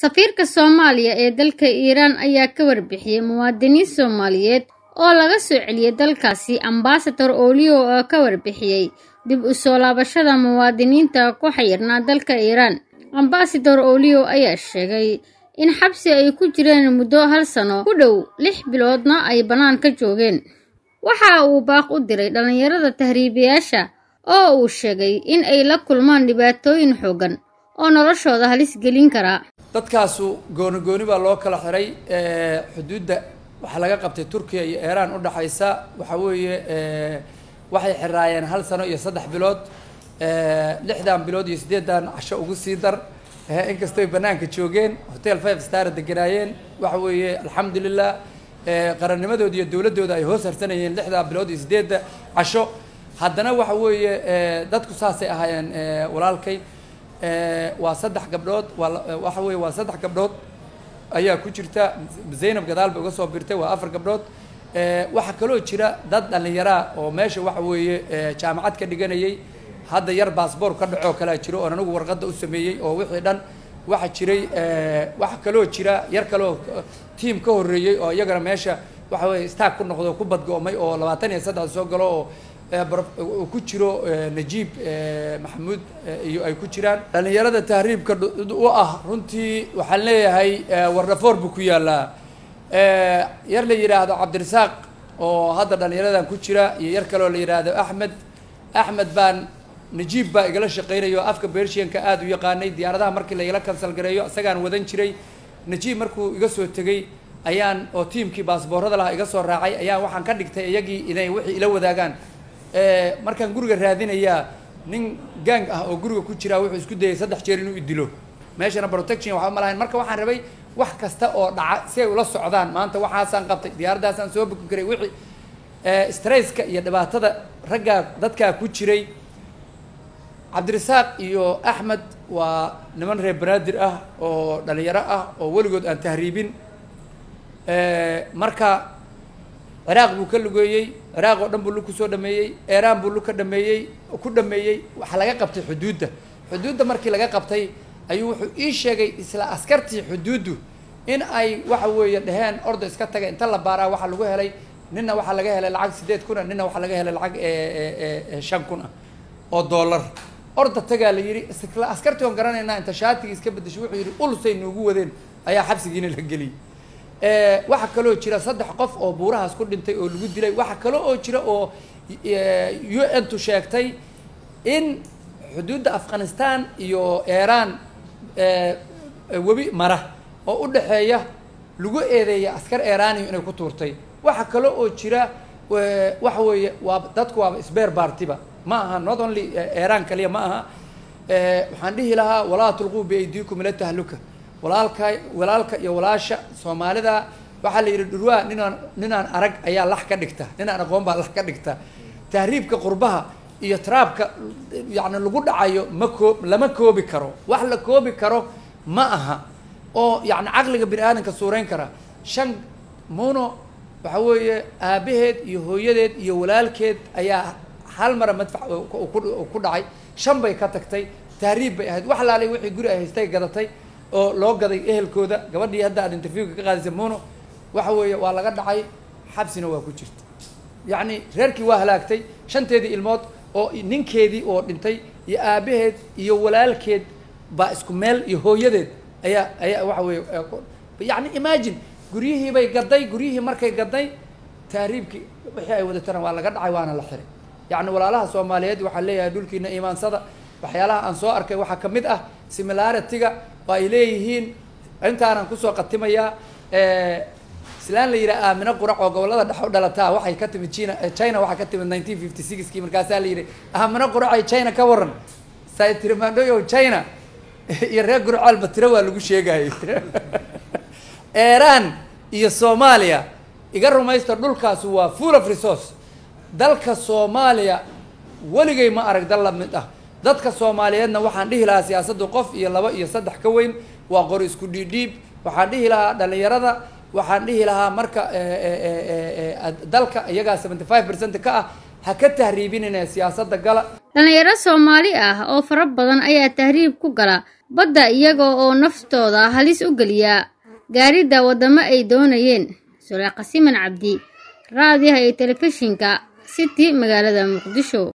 safiirka soomaaliya ee dalka iiraan ayaa ka warbixiyey muwaadiniin soomaaliyeed oo laga soo celiyey dalkaasi ambasador olio oo ka warbixiyey dib u soo laabashada muwaadiniinta ku xayirnaa dalka iiraan ambasador olio ayaa sheegay in xabsi ay ku jireen muddo hal sano ku dhow lix biloodna ay bannaan ka joogeen waxa uu baaq u diray dhallinyarada tahriibayaasha oo uu sheegay in ay la kulmaan dhibaatooyin xooggan oo noloshooda halis gelin karaa dadkaasu gooni gooni baa loo kala xiray xuduudda waxaa laga qabtay turkiya iyo iiraan udhexaysa waxa weeye waxay xiraayeen hal sano iyo saddex bilood lixdan bilood iyo siddeedan casho ugu sii dar inkastoy banaanka joogeen hotel five star deganaayeen waxa weeye alxamdulilah qarannimadooda iyo dowladdooda ay hoos harsanayeen lixdaa bilood iyo siddeedda casho haddana waxa weeye dadku saasay ahaayeen walaalkay waa saddex gabdhood waa waxa weeye waa saddex gabdhood ayaa ku jirta zaynab gadaal bay uga soo birtay waa afar gabdhood waxaa kaloo jira dad dhallinyaraa oo meesha waxa weeye jaamacad ka dhiganayay hadda yar baasboor ka dhacoo kalea jiro oon anigu warqadda u sameeyey oo wixii dhan waxaa jiray waxaa kaloo jira yar kaloo tiam ka horreeyey oo iyagana meesha waxa weye staag ku noqdo ku badgo'may oo labaatan iyo saddex soo galo oo ku jiro najiib maxamuud iyo ay ku jiraan dhallinyarada tahriibka u ah runtii waxaan leeyahay wardhafoor buu ku yaalaa yar la yidhaahdo cabdirasaaq oo hadda dhallinyaradan ku jira iyo yar kaloo la yidhaahdo axmed axmed baan najiib baa igala shaqeynaya oo afka bershianka aada u yaqaanay diyaaradaha markii la igala kansal gareeyo isagaan wadan jiray najiib markuu iga soo tegey ayaan oo tiimkii baasboorada lahaa iga soo raacay ayaan waxaan ka dhigtay iyagii inay wixii ila wadaagaan markaan guriga raadinayaa nin gang ah oo guriga ku jiraa wuxuu isku dayay saddex jeer inuu idilo meeshana protection waxba ma lahayn marka waxaan rabay wax kasta oo dhaca si ay ula socdaan maanta waxaasaan qabtay diyaaraddaasaan soo buki karay wixii stresska iyo dhibaatada raggaa dadkaa ku jiray cabdirasaaq iyo axmed waa niman reer banaadir ah oo dhalinyaro ah oo weligood aan tahriibin marka ciraaq buu ka lugeeyey ciraaq oo dhan buu lug kusoo dhameeyey iiraan buu lug ka dhameeyey ku dhameeyey waxaa laga qabtay xuduudda xuduudda markii laga qabtay ayuu wuxuu ii sheegay isla askartii xuduuddu in ay waxa weeye dheheen orda iska taga inta la baaraa waxaa lagu helay ninna waxaa laga helay lacag siddeed kun ah ninna waxaa laga helay lacag shan kun ah oo dollar orda tagaa la yidhi isla askartii oon garanaynaa inta shaatigii iska bedeshay wuxuu yidhi ulusay noogu wadeen ayaa xabsigiina la geliyey waxaa kaloo jira saddex qof oo buurahaas ku dhintay oo lagu dilay waxaa kaloo oo jira oo u n tu sheegtay in xuduudda afghanistan iyo iiraan webi mara oo u dhexeeya lagu eedeeya askar iiraaniyo inay ku tuurtay waxaa kale oo jira waxa weeye waa dadku waaba sbeer baartiba ma aha not only iiraan kaliya ma aha waxaan dhihi lahaa walaa tulquu biaydiikum ila tahluka walaalka walaalka iyo walaasha soomaalida waxaa la yidhi dhurwaa ninaan ninaan arag ayaa lax ka dhigta ninaan aqoon baa lax ka dhigta tahriibka qurbaha iyo traabka yacni lagu dhacayo ma koo lama koobi karo wax la koobi karo ma aha oo yacni caqliga bini aadamka suurayn kara shan muno waxa weeye aabaheed iyo hooyadeed iyo walaalkeed ayaa hal mara madfac ku dhacay shan bay ka tagtay tahriib bay ahayd wax laalay wixii guri ay haystay gadatay oo loo gaday ehelkooda gabadhii hadda aad interviewka ka qaadisay muno waxa weeye waa laga dhacay xabsina waa ku jirta yacni reerkii waa halaagtay shanteedii ilmood oo ninkeedii oo dhintay iyo aabaheed iyo walaalkeed baa isku meel iyo hooyadeed ayaa ayaa waxa weeye yacni imagine guryihii bay gaday guryihii markay gaday tahriibkii wixii ay wadatana waa laga dhacay waana la xiray yacni walaalaha soomaaliyeed waxaa leeyahay dhulkiina iimaansada waxyaalaha aan soo arkay waxaa ka mid ah similarity-ga oo ay leeyihiin intaanan kusoo qatimayaa islaan la yidhaha aamino qurac oo gobollada dhex u dhalataa waxay ka timid china china waxaa ka timid nineteen fifty sixkii markaasaa la yidhi aamino quracay china ka waran saa tiri maandhoyo china iyo reer gurcaalba tiro waa lagu sheegayo iiraan iyo soomaaliya iga rumaysta dhulkaasi waa full of resource dalka soomaaliya weligay ma arag dal la mid ah dadka soomaaliyeedna waxaan dhihi lahaa siyaasaddu qof iyo laba iyo saddex ka weyn waa qori isku dhiidhiib waxaan dhihi lahaa dhallinyarada waxaan dhihi lahaa marka dalka iyagaa seventy five percent ka ah ha ka tahriibinina siyaasadda gala dhallinyaro soomaali ah oo fara badan ayaa tahriib ku gala badda iyaga oo naftooda halis u geliya gaaridda waddamo ay doonayeen suleeqa siman cabdi raadiyaha iyo telefishinka city magaalada muqdisho